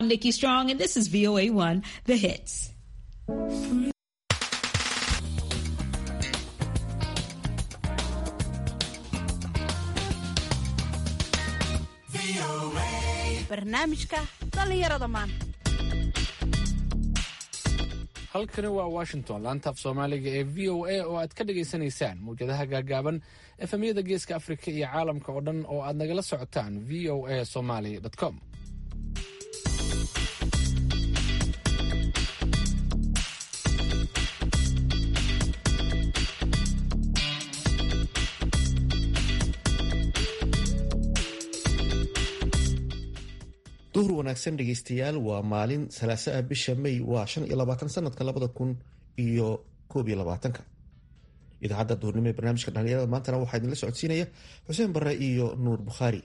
I'm Nikki Strong, and this is VOA1, The Hits. barnaamijka dhallinyarada maanta halkani waa washington laantaaf soomaaliga ee v o a oo aad ka dhagaysanaysaan mawjadaha gaagaaban efemyada geeska afrika iyo caalamka oo dhan oo aad nagala socotaan v o a somaly com duhur wanaagsan dhegeystayaal waa maalin salaasa ah bisha may waa shan iyo labaatan sanadka labada kun iyo koob iyo labaatanka idaacadda duhurnimo ee barnaamijka dhalinyarada maantana waxaa idinla socodsiinaya xuseen bare iyo nuur bukhaari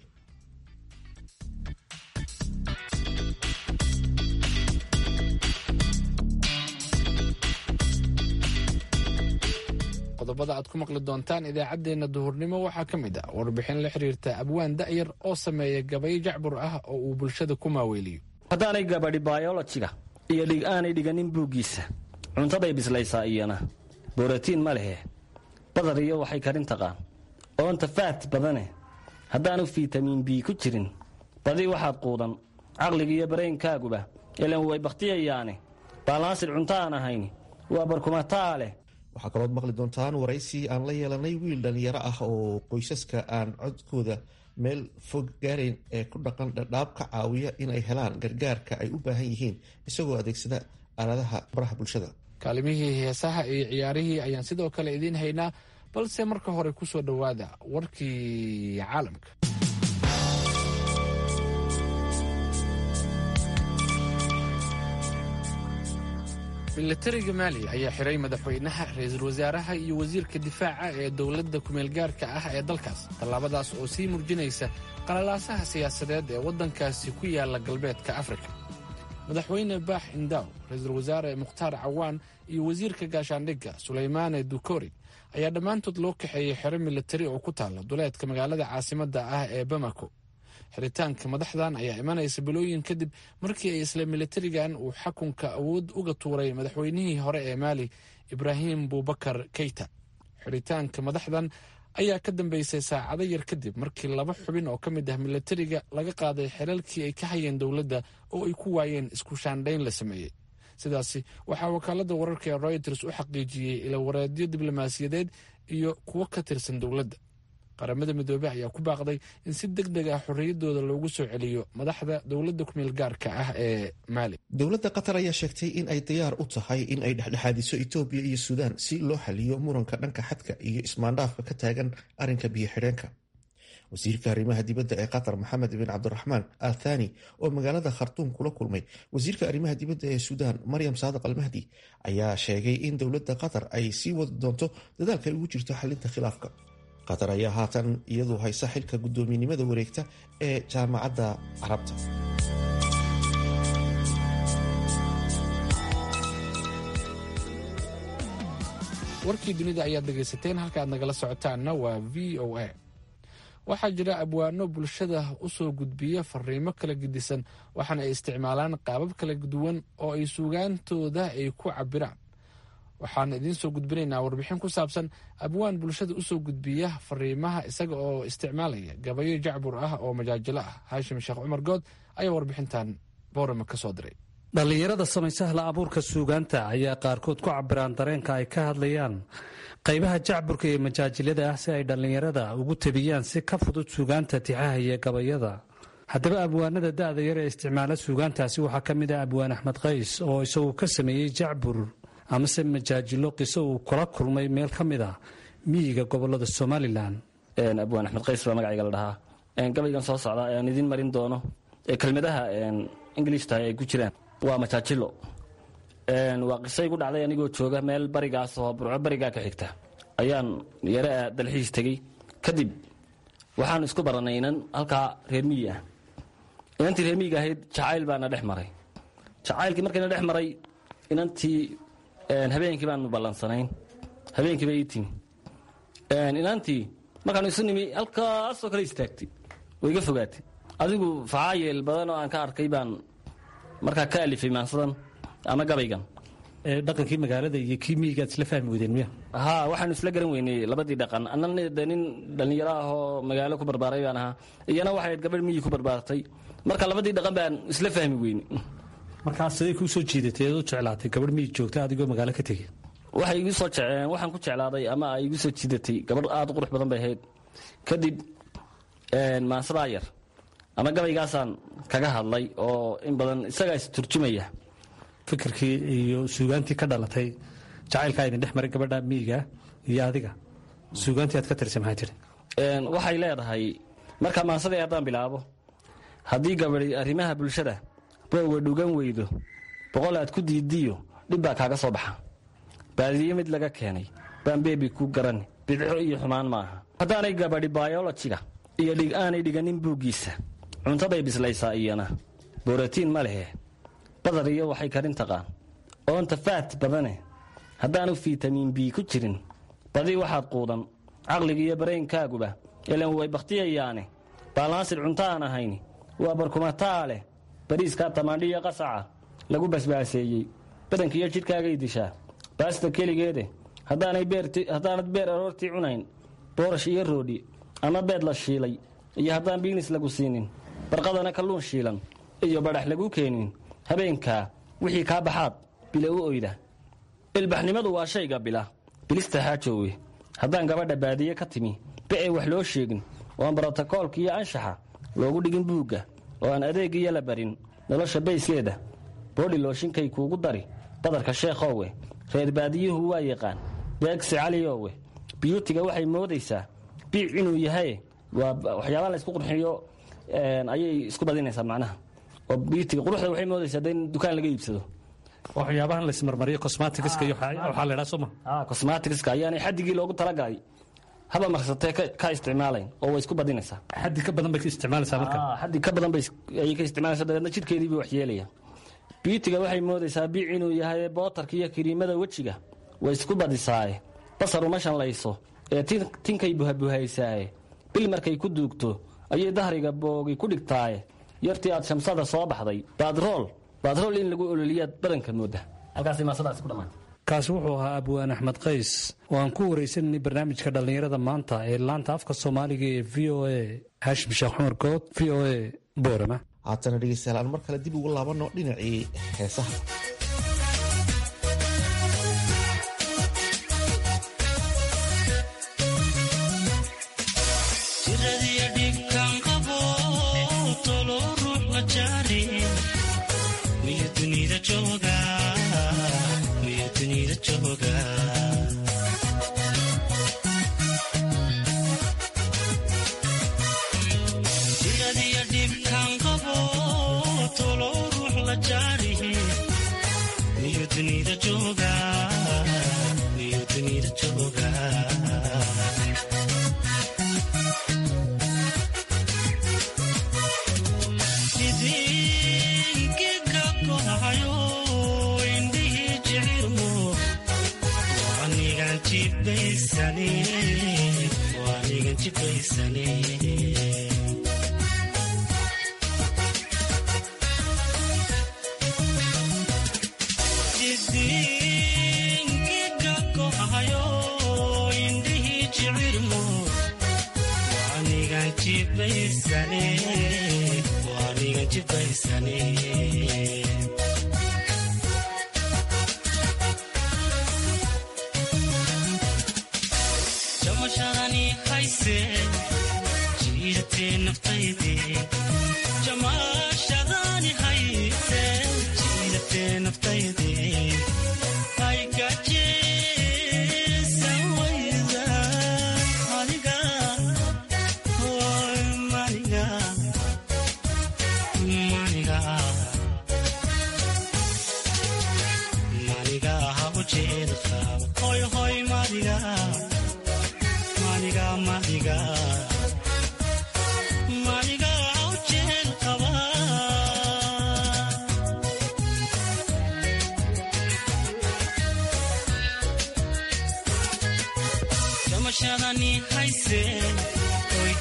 qodobada aad ku maqli doontaan idaacaddeenna duhurnimo waxaa ka mid ah warbixin la xiriirta abwaan da'yar oo sameeya gabayo jacbur ah oo uu bulshada ku maaweeliyo haddaanay gabadhi bayolojiga iyo dhig aanay dhiganin buuggiisa cuntaday bislaysaa iyana borotiin ma lehe badar iyo waxay karin taqaan oonta faat badane haddaanu fitamiin b ku jirin badi waxaad quudan caqliga iyo baraynkaaguba ilan way bakhtiyayaane baalaansid cunto aan ahayn waa barkumataa leh waxaa kalood maqli doontaan waraysi aan la yeelanay wiil dhalinyaro ah oo qoysaska aan codkooda meel fog gaarayn ee ku dhaqan dhadhaab ka caawiya inay helaan gargaarka ay u baahan yihiin isagoo adeegsada aaladaha baraha bulshada kaalimihii heesaha iyo ciyaarihii ayaan sidoo kale idiin haynaa balse marka hore ku soo dhowaada warkii caalamka milatariga maali ayaa xiray madaxweynaha ra-iisul wasaaraha iyo wasiirka difaaca ee dowladda kumeelgaarka ah ee dalkaas tallaabadaas oo sii murjinaysa qalalaasaha siyaasadeed ee waddankaasi ku yaala galbeedka afrika madaxweyne baax indaw ra-iisul wasaare mukhtaar cawaan iyo wasiirka gaashaandhigga sulaymaane dukori ayaa dhammaantood loo kaxeeyey xero milatari oo ku taalla duleedka magaalada caasimadda ah ee bamako xiritaanka madaxdan ayaa imanaysa bilooyin kadib markii ay isla milatarigan uu xakunka awood uga tuuray madaxweynihii hore ee maali ibraahim buubakar keyta xiritaanka madaxdan ayaa ka dambeysay saacado yar kadib markii laba xubin oo ka mid ah milatariga laga qaaday xelalkii ay ka hayeen dowladda oo ay ku waayeen isku shaandhayn la sameeyey sidaasi waxaa wakaaladda wararka ee royters u xaqiijiyey ilawareedyo diblomaasiyadeed iyo kuwo ka tirsan dowladda qaramada midoobey ayaa ku baaqday in si deg deg ah xorriyaddooda loogu soo celiyo madaxda dowladda kumeel gaarka ah ee maali dowladda qatar ayaa sheegtay in ay diyaar u tahay in ay dhexdhexaadiso etoobiya iyo suudaan si loo xaliyo muranka dhanka xadka iyo ismaandhaafka ka taagan arrinka biyo xidheenka wasiirka arrimaha dibadda ee qatar maxamed bin cabdiraxmaan al thani oo magaalada khartuum kula kulmay wasiirka arrimaha dibadda ee suudaan maryam saadiq almahdi ayaa sheegay in dowladda qatar ay sii wadi doonto dadaalka ay ugu jirto xalinta khilaafka qatar ayaa haatan iyadu haysa xilka guddoominimada wareegta ee jaamacadda carabta warkii dunida ayaad dhegaysateen halkaaad nagala socotaanna waa v o a waxaa jira abwaano bulshada u soo gudbiya fariimo kala gedisan waxaana ay isticmaalaan qaabab kala duwan oo ay suugaantooda ay ku cabiraan waxaan idiin soo gudbinaynaa warbixin ku saabsan abwaan bulshada usoo gudbiya fariimaha isaga oo isticmaalaya gabayo jacbur ah oo majaajilo ah haashim sheekh cumar good ayaa warbixintan boorama ka soo diray dhallinyarada samaysa hla abuurka suugaanta ayaa qaarkood ku cabiraan dareenka ay ka hadlayaan qaybaha jacburka iyo majaajilada ah si ay dhallinyarada ugu tabiyaan si ka fudud suugaanta tixaha iyo gabayada haddaba abwaanada da'da yar ee isticmaala suugaantaasi waxaa ka mid ah abwaan axmed qays oo isagu ka sameeyey jacbur amase majaajilo qiso uu kula kulmay meel ka mid ah miyiga gobolada somalilan abwaan axmed qays baa magacayga la dhahaa gabaygan soo socda aan idiin marin doono ee kelmadaha ingilishtahay ay ku jiraan waa majaajilo waa qiso igu dhacday anigoo jooga meel barigaas oo burco barigaa ka xigta ayaan yare dalxiis tegey kadib waxaan isku barannay inan halkaa reer miyi ah inantii reer miyiga ahayd jacayl baana dhex maray jacaylkii markayna dhex maray inantii habeenkii baanu ballansanayn habeenkiiba ii timi inantii markaanu isu nimi halkaasoo kale istaagtay way iga fogaatay adigu facaayeel badan oo aan ka arkay baan markaa ka alifay maansadan ama gabaygan dhaqankii magaalada iyo kii miyigaad isla fahmi weydeen miya haa waxaanu isla garan weynay labadii dhaqan annana de nin dhallinyaro ah oo magaalo ku barbaaray baan ahaa iyana waxay gabadh miyi ku barbaartay marka labadii dhaqan baan isla fahmi weynay markaa siday kuu soo jiidatay eed u jeclaatay gabadh miyi joogta adigoo magaalo ka tegey waxay igu soo jeceen waxaan ku jeclaaday ama ay igu soo jiidatay gabadh aad u qurux badan bay ahayd kadib maansadaa yar ama gabaygaasaan kaga hadlay oo in badan isagaa is turjumaya fikirkii iyo suugaantii ka dhalatay jacaylkaa idin dhex maray gabadha miyiga iyo adiga suugaantii aad ka tirsay maxay tihi waxay leedahay markaa maansadii haddaan bilaabo haddii gabadi arrimaha bulshada booga dhugan weydo boqol aad ku diidiyo dhib baa kaaga soo baxa baadiyo mid laga keenay baan beebi ku garan bidco iyo xumaan maaha haddaanay gabadhi bayolojiga iyo dhig aanay dhiganin buuggiisa cuntaday bislaysaa iyana borotiin ma lehe badar iyo waxay karin taqaan oonta faat badane haddaanu fitamiin b ku jirin badii waxaad quudan caqliga iyo baraynkaaguba ilan way bakhtiyayaane baalaansid cunto aan ahayni waa barkumataa leh bariiskaa tamaandhiya qasaca lagu basbaaseeyey badankiiyo jidhkaagay dishaa baasta keligeede haddaanad beer aroortii cunayn boorash iyo roodhi ama beed la shiilay iyo haddaan biinis lagu siinin barqadana kalluun shiilan iyo badhax lagu keenin habeenkaa wixii kaa baxaad bila u oyda ilbaxnimadu waa shayga bila bilista haajoowe haddaan gabadha baadiye ka timi bi'ay wax loo sheegin oo aan brotokoolka iyo anshaxa loogu dhigin buugga oo aan adeegiyo la barin nolosha bayskeeda boodhi looshinkay kuugu dari badarka sheekhowe reer baadiyuhu waa yaqaan beegsi caliowe biyuutiga waxay moodaysaa biic inuu yahay waa waxyaabaa la isku qurxiyo ayay isku badinaysaa macnaha oo biyuutiga quruxda waxay moodaysaa de in dukaan laga iibsado waxyaabahan laismarmariyo cosmaticska iyo waxaa la idhaa soma cosmaticska ayaanay xadigii loogu talagalay haba marsatee ka isticmaalayn oo way isku badinaysaa xaddi ka badan bay ka isticmaalaysaa marka xaddi ka badan bayay ka isticmaalaysaa dabeedna jidhkeedii bay waxyeelayaan biyutiga waxay moodaysaa biic inuu yahay bootarka iyo kiriimada wejiga way isku badisaaye basar uma shanlayso ee tinkay buhabuhaysaaye bil markay ku duugto ayay dahriga boogi ku dhigtaaye yartii aad shamsada soo baxday baadrool baadrool in lagu ololiyaad badanka mooda halkaas maasadaas ku dhammaantay kaasi wuxuu ahaa abwaan axmed qays oo aan ku waraysananay barnaamijka dhallinyarada maanta ee laanta afka soomaaliga ee v o a haashim sheekh cumar good v o a boorama haatana dhegeystayaal aan mar kale dib ugu laabanno dhinacii heesaha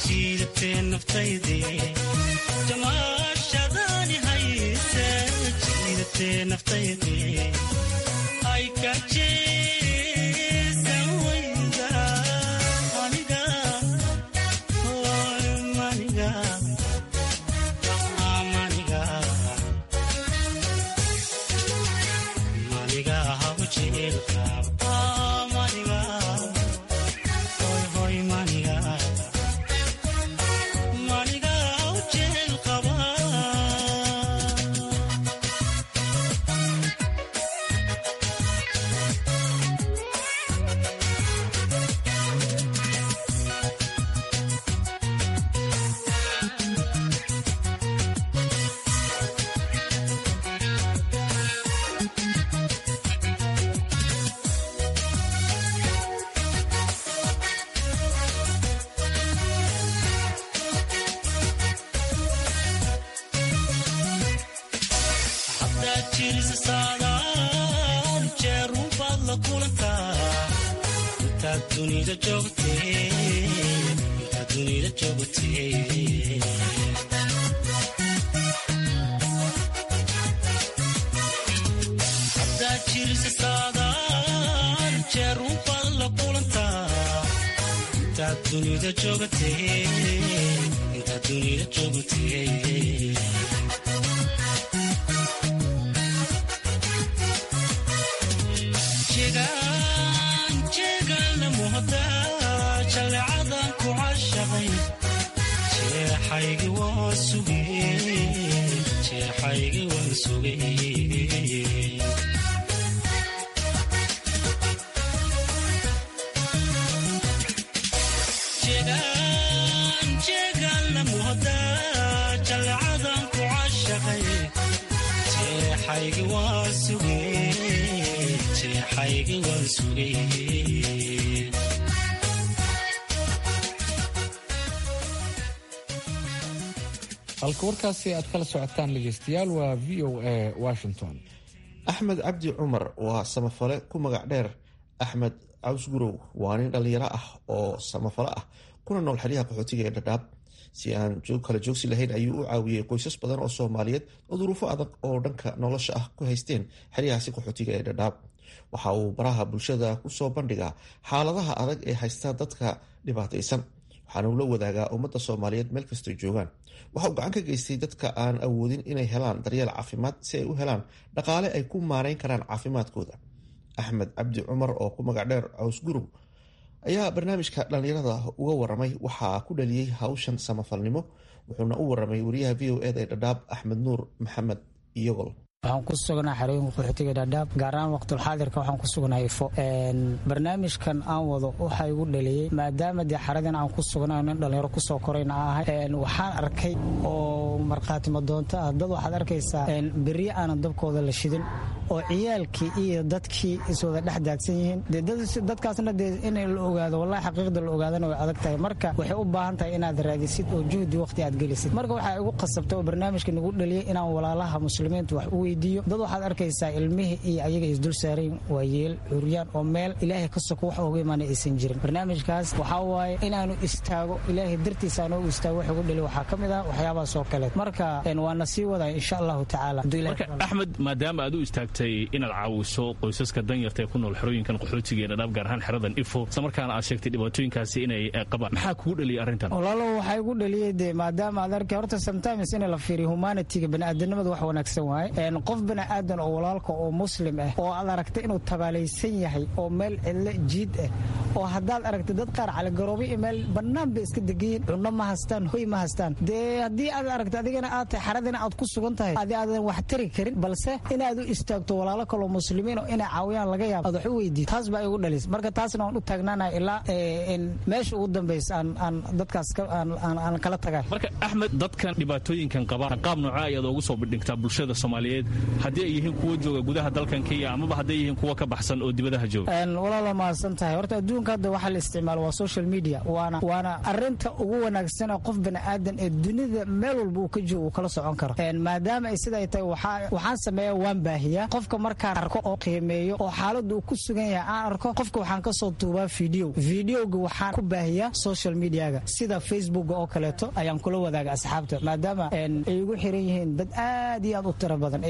jamaashadani hayse halka warkaasi aad kala socotaan dhegeystayaal waa v o a washington axmed cabdi cumar waa samafale ku magac dheer axmed cawsgurow waa nin dhallinyaro ah oo samafale ah kuna nool xeryaha qaxootiga ee dhadhaab si aan kala joogsi lahayn ayuu u caawiyey qoysas badan oo soomaaliyeed oo duruufo adag oo dhanka nolosha ah ku haysteen xeryahaasi qaxootiga ee dhadhaab waxa uu baraha bulshada kusoo bandhigaa xaaladaha adag ee haysta dadka dhibaataysan waxaana uu la wadaagaa ummadda soomaaliyeed meel kastoo joogaan waxa uu gacan ka geystay dadka aan awoodin inay helaan daryeel caafimaad si ay u helaan dhaqaale ay ku maarayn karaan caafimaadkooda axmed cabdi cumar oo ku magac dheer caws gurug ayaa barnaamijka dhallinyarada uga waramay waxaa ku dhaliyey hawshan samafalnimo wuxuuna u waramay wariyaha v o eda ee dhadhaab axmed nuur maxamed iyogol waxaan ku sugnaa xarooyinka qaxootiga dhaadhaab gaar ahaan waqtulxaadirka waxaan ku sugnahay ifo barnaamijkan aan wado waxaa igu dhaliyey maadaama dee xaradin aan ku sugnaa nin dhallinyaro kusoo korayna ahay waxaan arkay oo markhaatimo doonto ah dad waxaad arkaysaa berri aanan dabkooda la shidin oo ciyaalkii iyo dadkii iswada dhex daadsan yihiin dadkaasna dee in la ogaado wallahi xaqiiqda la ogaadana way adag tahay marka waxay u baahan tahay inaad raadisid oo juhdi waqti aad gelisid marka waxaa igu qasabtay oo barnaamijka nagu dhaliyey inaan walaalaha muslimiinta wax u weydiiyo dad waxaad arkaysaa ilmihii iyo ayaga isdul saarayn waa yeel curyaan oo meel ilaahay ka soko wax ooga imaana aysan jirin barnaamijkaas waxaa waaye inaanu istaago ilaahay dartiisa aanoo istaago wax ugu dhali waxaa ka mid ah waxyaabahaas oo kaleed marka waana sii wadaya insha allahu tacaala marka axmed maadaama aad u istaagtay inaad caawiso qoysaska danyarta ee ku nool xerooyinkan qaxootiga ee dhadhaab gaar ahaan xeradan ifo isla markaana aad sheegtay dhibaatooyinkaasi inay qabaan maxaa kugu dhaliyay arrintan walaalo waxaa igu dhaliyey dee maadaama aad arkay horta sometimes in la fiiriyo humanitiga baniaadanimada wax wanaagsan waaye qof baniaadan oo walaalka oo muslim ah oo aad aragtay inuu tabaalaysan yahay oo meel cidlo jiid ah oo haddaad aragtay dad qaar caligaroobo iyo meel bannaan bay iska degayiin cunno ma hastaan hoy ma hastaan dee haddii aad aragtay adigana aad tahay xaradina aad ku sugan tahay adi aadan wax tari karin balse inaad u istaagto walaalo kaloo muslimiin oo inay caawiyaan laga yaabo aad wax u weydiid taas baa igu dhalis marka taasna waan u taagnaanaya ilaa meesha ugu dambaysa aan dadkaas aan kala tagay marka axmed dadkan dhibaatooyinkan qaba qaab nooca ayaad ugu soo bidhigtaa bulshada soomaaliyeed haddii ay yihiin kuwa jooga gudaha dalkan kenya amaba hadday yihiin kuwa ka baxsan oo dibadaha jooga walaalo mahadsan tahay horta adduunka hadda waxaa la isticmaalo waa social media waana waana arinta ugu wanaagsan ee qof bani aadan ee dunida meel walba uu ka joogo uu kala socon karo maadaama ay siday tahay waxaan sameeya waan baahiyaa qofka markaan arko oo qiimeeyo oo xaaladda uu ku sugan yahay aan arko qofka waxaan ka soo duubaa video videoga waxaan ku baahiyaa social mediaga sida facebooka oo kaleeto ayaan kula wadaaga asxaabta maadaama ay igu xiran yihiin dad aad iyo aad u tiro badan ay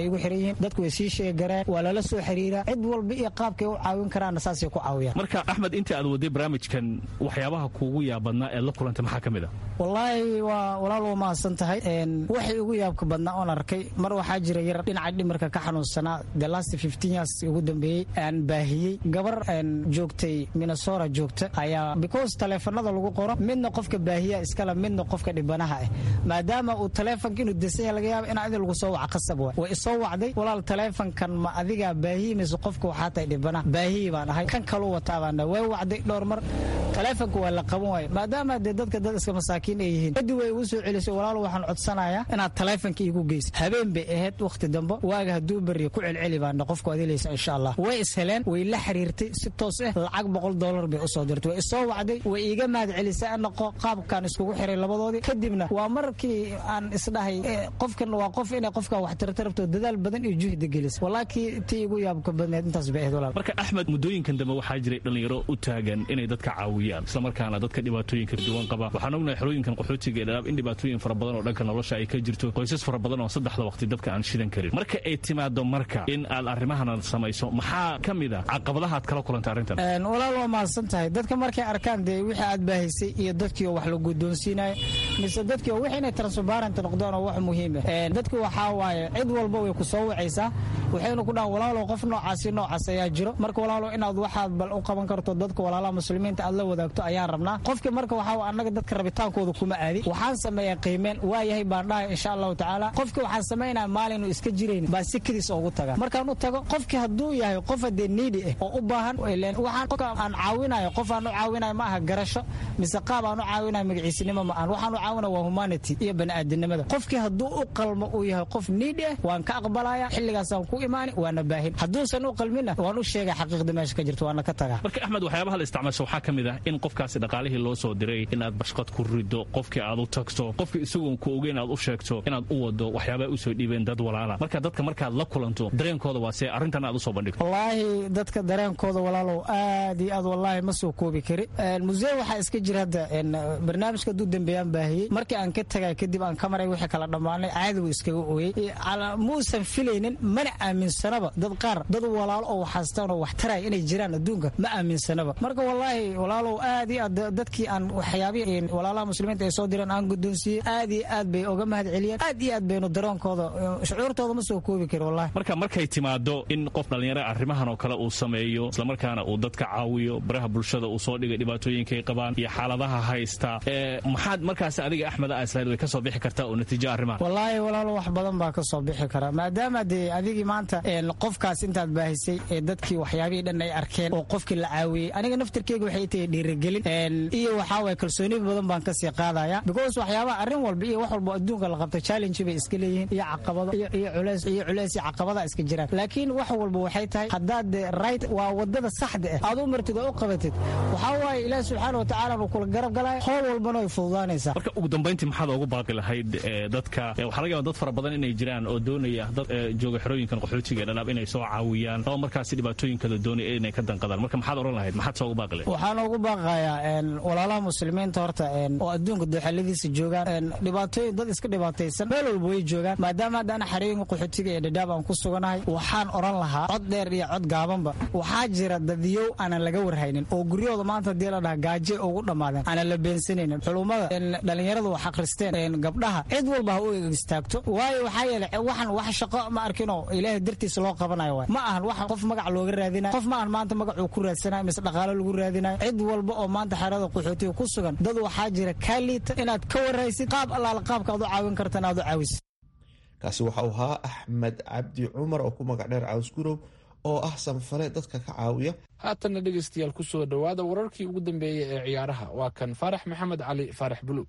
ay igu xiran yihiin dadku way sii sheegareen waa lala soo xiriiraa cid walba iyo qaabkay u caawin karaanna saasay ku caawiyaan marka axmed inta aad waday barnaamijkan waxyaabaha kuugu yaabadnaa ee la kulantay maxaa ka mid a wallaahi waa walaal waa mahadsan tahay waxay ugu yaabka badnaa oon arkay mar waxaa jira yar dhinaca dhimirka ka xanuunsanaa the last fifteen years ugu dambeeyey aan baahiyey gabar joogtay minnesota joogta ayaa because taleefanada lagu qoro midna qofka baahiya iskale midna qofka dhibanaha ah maadaama uu taleefonka inuu desanya laga yaaba in adin lagu soo waca qasab waay way isoo wacday walaal taleefonkan ma adigaa baahiyi mise qofka waxaa tahay dhibanaha baahiyi baan ahay kan kaluu wataa baan way wacday dhowr mar taleefonka waa la qaban waayo maadaama dee dadka dad iska masaakiin ay yihiin kadib way igu soo celisay walaal waxaan codsanayaa inaad taleefonka iigu geysa habeen bay ahayd wakhti dambe waaga hadduu beriya ku celceli baana qofku adilaysa insha allah way isheleen way la xiriirtay si toos ah lacag boqol dollar bay usoo dirtay way isoo wacday way iiga mahad celisay anaqo qaabkaan iskugu xiray labadoodii kadibna waa markii aan isdhahay qofkan waa qof inay qofka wax tartarabto dadaal badan iyo juhdi gelisa walaakii tii igu yaabka badneed intaas bay ahayd walaal marka axmed muddooyinkan dambe waxaa jiray dhallinyaro u taagan inay dadka caawiyaan islamarkaana dadka dhibaatooyinka duwan qaba waxaan ognahay xerooyinkan qaxootiga ee dhalaab in dhibaatooyin fara badan oo dhanka nolosha ay ka jirto qoysas fara badan oo saddexda waqti dabka aan shidan karin marka ay timaado marka in aad arrimahana samayso maxaa ka mid a caqabadaha aad kala kulantay arrintan walaal waa mahadsan tahay dadka markay arkaan dee wixii aad baahisay iyo dadkii oo wax la guddoonsiinayo mise dadkii oo wixii inay transparent noqdaan oo wax muhiim ah dadki waxaa waaye cid walba way ku soo wacaysaa waxaynu ku dhahan walaalow qof noocaasi noocaas ayaa jiro marka walaalow inaad waxaad bal u qaban karto dadka walaalaha muslimiinta aad la wadaagto ayaan rabnaa qofkii marka waxaa annaga dadka rabitaankooda kuma aadi waxaan sameeyaa qiimeen waa yahay baan dhahay insha allahu tacaala qofkii waxaan samaynaya maalinu iska jirayn baa si kadiis ugu taga markaan u tago qofkii hadduu yahay qof hadee niidi ah oo u baahan waxaan qofka aan caawinayo qof aan u caawinayo ma aha garasho mise qaab aan u caawinayo magaciisinimo ma ahan waxaan u caawinaya waa humanity iyo bani'aadanimada qofkii hadduu u qalmo uu yahay qof niidi ah waan ka aqbalaya xilligaasaan ku imaani waana baahin hadduusan u qalminna waan u sheegay xaqiiqda meesha ka jirto waana ka tagaa marka axmed waxyaabaha la isticmaasho waxaa ka mid ah in qofkaasi dhaqaalihii loo soo diray inaad bashqad ku rido qofkii aad u tagto qofkii isagoon ku ogeyn aad u sheegto inaad u wado waxyaabaa usoo dhiibeen dad walaala marka dadka markaad la kulanto dareenkooda waa see arrintan aad usoo bandhigto wallaahi dadka dareenkooda walaalow aad iyo aad wallaahi ma soo koobi kari musee waxaa iska jira hadda barnaamijka hadduu dambeeyaan baahiyey markii aan ka tagay kadib aan ka maray wixii kala dhammaanay caadi wuu iskaga ooyey muusan filaynin mana aaminsanaba dad qaar dad walaalo oo waxhaystaan oo wax taraya inay jiraan adduunka ma aaminsanaba marka wallaahi walaalow aad iyo aad dadkii aan waxyaabihii walaalaha muslimiinta ay soo direen aan guddoonsiiyey aad iyo aad bay oga mahad celiyeen aad iyo aad baynu daroonkooda shucuurtooda ma soo koobi kari wallahi marka markay timaado in qof dhallinyaro arrimahan oo kale uu sameeyo islamarkaana uu dadka caawiyo baraha bulshada uu soo dhigay dhibaatooyinkay qabaan iyo xaaladaha haysta maxaad markaas adiga axmed aislayd way ka soo bixi kartaa oo natiijo arrimaha wallaahi walaalo wax badan baa ka soo bixi kara maadaama dee adigii maanta qofkaas intaad baahisay ee dadkii waxyaabihii dhan ay arkeen oo qofkii la caawiyey aniga naftirkeyga waxay tahay dhiirigelin iyo waxaa waye kalsooni badan baan kasii qaadaya because waxyaabaha arrin walba iyo wax walba adduunka la qabta challenge bay iska leeyihiin iyo caqabado iyo culeys iyo culeys iyo caqabada iska jiraan laakiin wax walba waxay tahay haddaad right waa wadada saxda ah aad u martid oo u qabatid waxaa waaye ilaahi subxaana wa tacaala uu kula garab galaya howl walbana way fududaanaysaa marka ugu dambayntii maxaad ugu baaqi lahayd dadka waxaa laga yaaba dad fara badan inay jiraan oo doonaya dad jooga xerooyinkan qaxootiga ee dhalaab inay soo caawiyaan oo markaasi dhibaatooyinkada doonaya inay ka danqadaan marka maxaad oran lahayd maxaad soo ugu baaqi lahayd waxaan ugu baaqayaa walaalaha muslimiinta horta oo adduunka dooxaladiisa joogaan dhibaatooyin dad iska dhibaataysan meel walba way joogaan maadaama hadda ana xerooyinka qaxootiga ee dhadhaab aan ku suganahay waxaan oran lahaa cod dheer iyo cod gaabanba waxaa jira dadyow aanan laga warhaynin oo guryahooda maanta hadii la dhaha gaaje ugu dhammaadeen aanan la beensanaynin xulumada dhallinyaradu wax akhristeen gabdhaha cid walba ha u istaagto waayo waxaa yeele waxan wax shaqo ma arkinoo ilaahay dartiisa loo qabanayo waay ma ahan wax qof magac looga raadinayo qof ma ahan maanta magacuu ku raadsanayo mise dhaqaalo lagu raadinayo cid walba oo maanta xerada qaxootiga ku sugan dad waxaa jira kaa liita inaad ka waraysid qaab allaala qaabka aad u caawin kartan aad u caawisid kaasi waxau ahaa axmed cabdi cumar oo ku magac dheer caws gurow oo ah sanfale dadka ka caawiya haatanna dhegaystayaal ku soo dhowaada wararkii ugu dambeeyey ee ciyaaraha waa kan faarax maxamed cali faarax buluug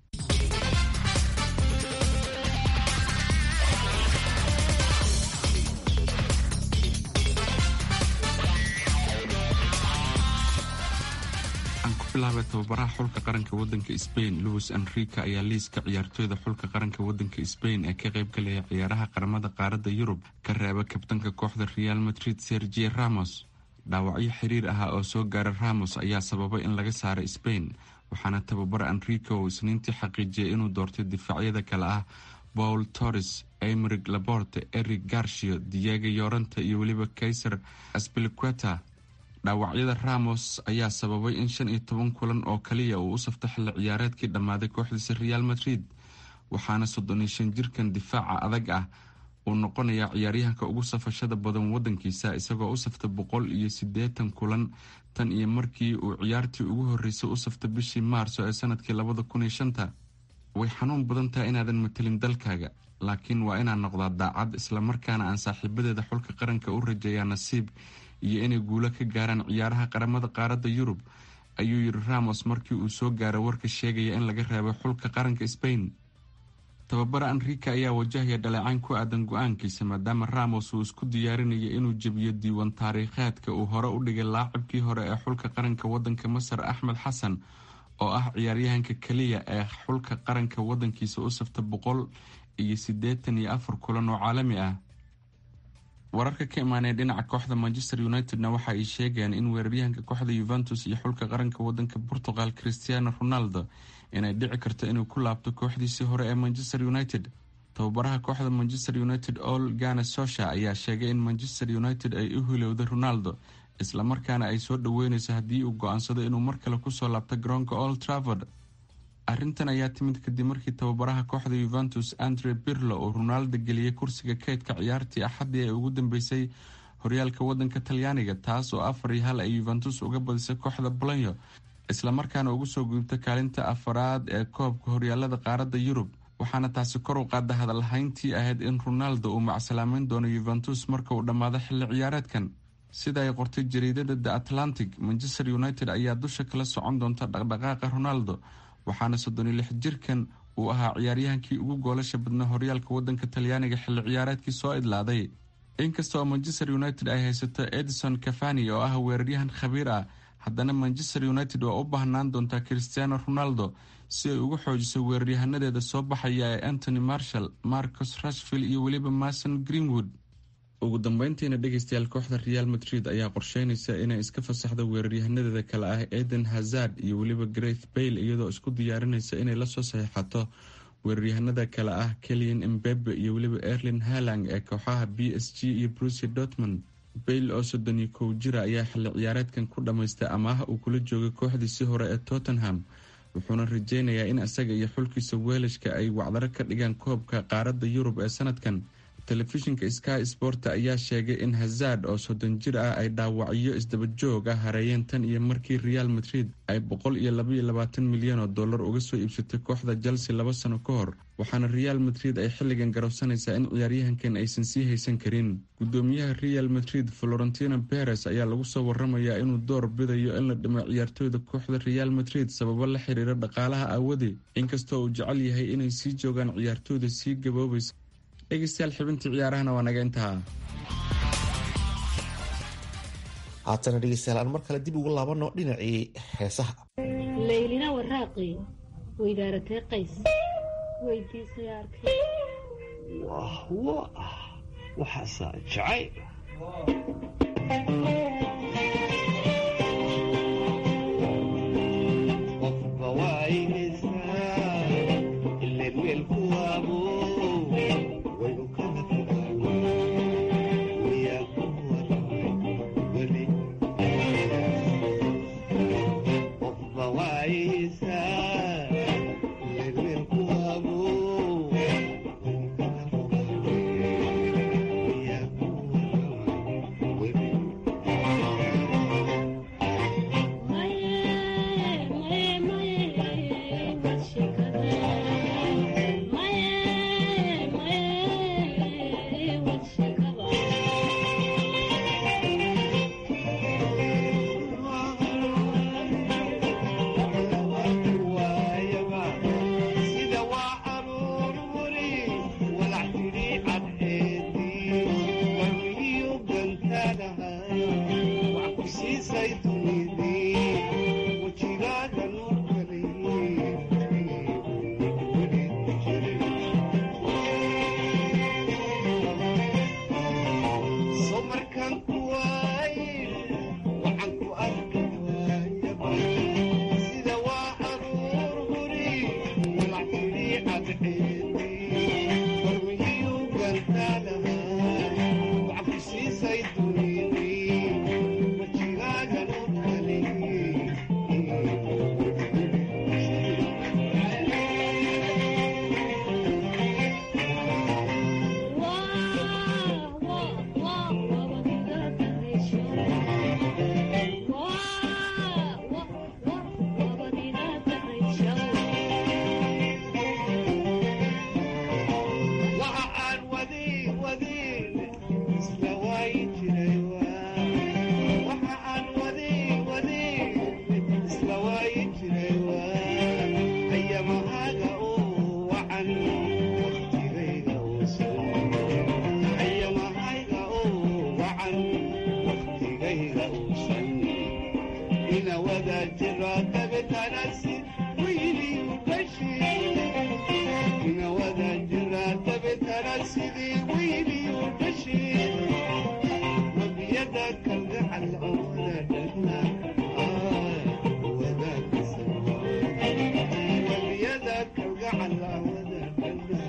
bilaabay tababaraha xulka qaranka wadanka sbain louis enrique ayaa liiska ciyaartooyda xulka qaranka wadanka sbain ee ka qayb galaya ciyaaraha qaramada qaaradda yurub ka reeba kabtanka kooxda real madrid sergio ramos dhaawacyo xiriir ahaa oo soo gaara ramos ayaa sababay in laga saaro sbain waxaana tababara enrique oo isniintii xaqiijiyay inuu doortay difaacyada kale ah paul torres emeric laborte eric garshio diego yoranta iyo weliba kaiser aspiliqueta dhaawacyada ramos ayaa sababay in shan iyo toban kulan oo kaliya uu u safto xilli ciyaareedkii dhammaaday kooxdiisa real madrid waxaana soddon iyo shan jirkan difaaca adag ah uu noqonayaa ciyaaryahanka ugu safashada badan wadankiisa isagoo u safta boqol iyo siddeetan kulan tan iyo markii uu ciyaartii ugu horreysay u safta bishii maarso ee sanadkii labada kun iyo shanta way xanuun badan tahay inaadan matelin dalkaaga laakiin waa inaan noqdaa daacad islamarkaana aan saaxiibadeeda xulka qaranka u rajeeyaa nasiib iyo inay guulo ka gaaraan ciyaaraha qaramada qaaradda yurub ayuu yidhi ramos markii uu soo gaaray warka sheegaya in laga reebay xulka qaranka sbain tababara enrika ayaa wajahaya dhaleecayn ku aadan go-aankiisa maadaama ramos uu isku diyaarinaya inuu jebiyo diiwaan taariikheedka uu hore u dhigay laacibkii hore ee xulka qaranka wadanka masar axmed xasan oo ah ciyaaryahanka keliya ee xulka qaranka wadankiisa u safta boqol iyo siddeetan iyo afar kulan oo caalami ah wararka ka imaanaya dhinaca kooxda manchester united-na waxa ay sheegayaan in weeraryahanka kooxda yuventus iyo xulka qaranka wadanka portugal christiano ronaldo inay dhici karto inuu ku laabto kooxdiisii hore ee manchester united tababaraha kooxda manchester united ol gana sosha ayaa sheegay in manchester united ay u hilowday ronaldo islamarkaana ay soo dhaweyneyso haddii uu go-aansado inuu mar kale kusoo laabto garoonka old travord arrintan ayaa timid kadib markii tababaraha kooxda yuventus andre birlo uu ronaldo geliyey kursiga keydka ciyaartii axaddii ee ugu dambeysay horyaalka wadanka talyaaniga taas oo afar iyo hal ay yuventus uga badisay kooxda bolonyo islamarkaana ugu soo gudubta kaalinta afaraad ee koobka horyaalada qaaradda yurub waxaana taasi kor u qaada hadalhayntii ahayd in ronaldo uu macsalaameyn doono yuventus marka uu dhammaado xilli ciyaareedkan sida ay qortay jariidada the atlantic manchester united ayaa dusha kala socon doonta dhaqdhaqaaqa ronaldo waxaana soddon iyo lix jirkan uu ahaa ciyaaryahankii ugu goolasha badnaa horyaalka wadanka talyaaniga xilli ciyaareedkii soo idlaaday inkasta oo manchester united ay haysato edison cafani oo ah weeraryahan khabiir ah haddana manchester united waa u baahnaan doontaa christiano ronaldo si ay ugu xoojiso weeraryahanadeeda soo baxaya ee antony marshall marcos rashvill iyo weliba mason greenwood ugu dambeyntiina dhegeystayaal kooxda real madrid ayaa qorsheynaysa inay iska fasaxdo weeraryahanadeeda kale ah eden hazard iyo weliba greth bayle iyadoo isku diyaarinaysa inay lasoo saxiixato weeraryahanada kale ah kelian embebe iyo weliba erlin halang ee kooxaha b s g iyo brucia dortmund bayle oo soddon iyo kow jira ayaa xilli ciyaareedkan ku dhammaystay amaah uu kula joogay kooxdiisii hore ee tottenham wuxuuna rajeynayaa in isaga iyo xulkiisa weelashka ay wacdaro ka dhigaan koobka qaaradda yurub ee sanadkan telefishinka sky sport ayaa sheegay in hazard oo soddon jir ah ay dhaawacyo isdaba joog ah hareeyeen tan iyo markii real madrid ay boqol iyo labaiyo labaatan milyan oo dollar uga soo iibsatay kooxda chelsea laba sano ka hor waxaana real madrid ay xilligan garowsanaysaa in ciyaaryahankan aysan sii haysan karin gudoomiyaha real madrid florentino beres ayaa lagu soo waramayaa inuu door bidayo in la dhimo ciyaartooyda kooxda real madrid sababo la xiriira dhaqaalaha aawade inkastoo uu jecel yahay inay sii joogaan ciyaartooyda sii gaboobaysa dhegeystayaal xibintii ciyaarahana waa naga intaha haatana dhegeystayaal aan mar kale dib ugu laabano dhinacii heesaha laylina waraaqi weydaaratee qays weydiisay arkay wah wah waxaasaa jacay qofba waynaysaa ileen weelku waabo waynu kala fogaano miyaa ku waramay weli qofba waayaysaa ileen weelku waabo waynu kala fogaano miyaa ku waramay weli sida waa aroor wari walac tidhi cadceedii wamiyu gantaadahay wax ku siisay dunidii wejigaaga nuur so markaan ku waaye waxaan ku arki waayaba sida waa aroor wari walac tidhi cadceedii waayi jiray waxa aan waday waday isla waayi jiray ayamahaaga oo wacan waqtigayga uusan ayamahayga oo wacan waqtigayga uusan ina wada jira dabetanasi wayliyu bashi ina wada jira dabetana sidii wayliyu bashi wabiyada kalgacal oo wada dhagna wabiyada kalgacal oo wada dhagna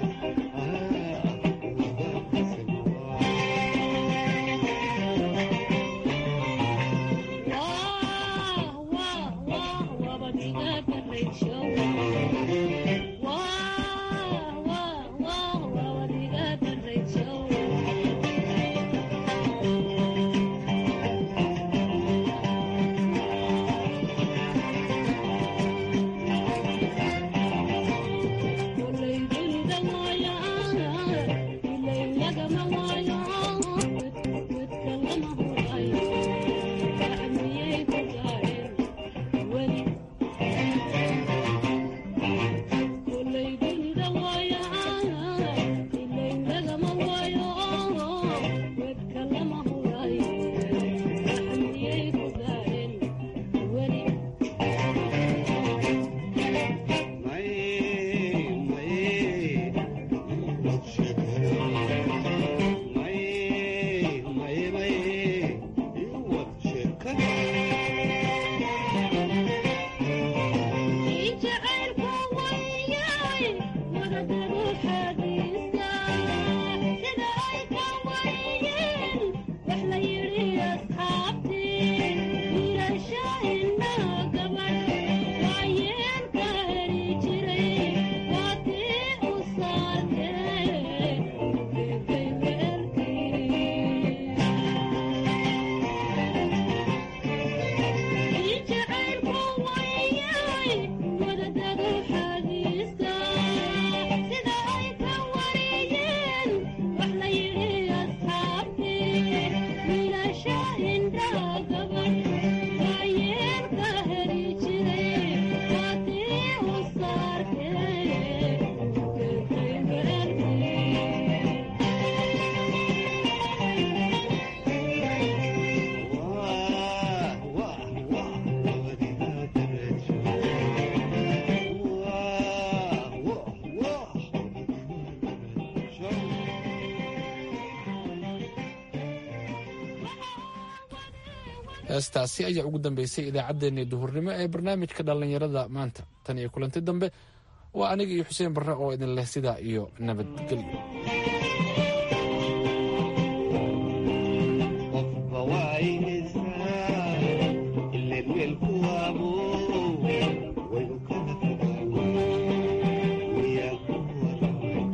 heestaasi ayaa ugu dambeysay idaacaddeenii duhurnimo ee barnaamijka dhallinyarada maanta tan iyo kulanti dambe waa aniga iyo xuseen barre oo idin leh sidaa iyo nabadgelyo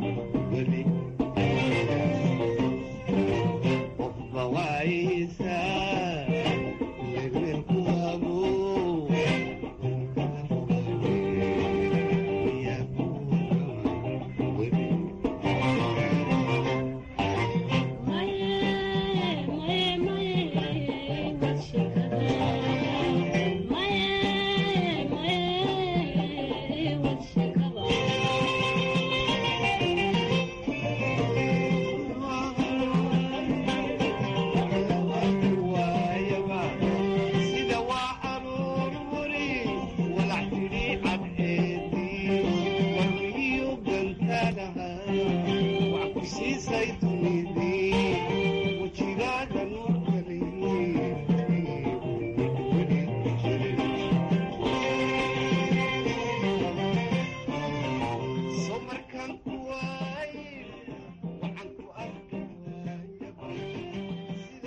Bye.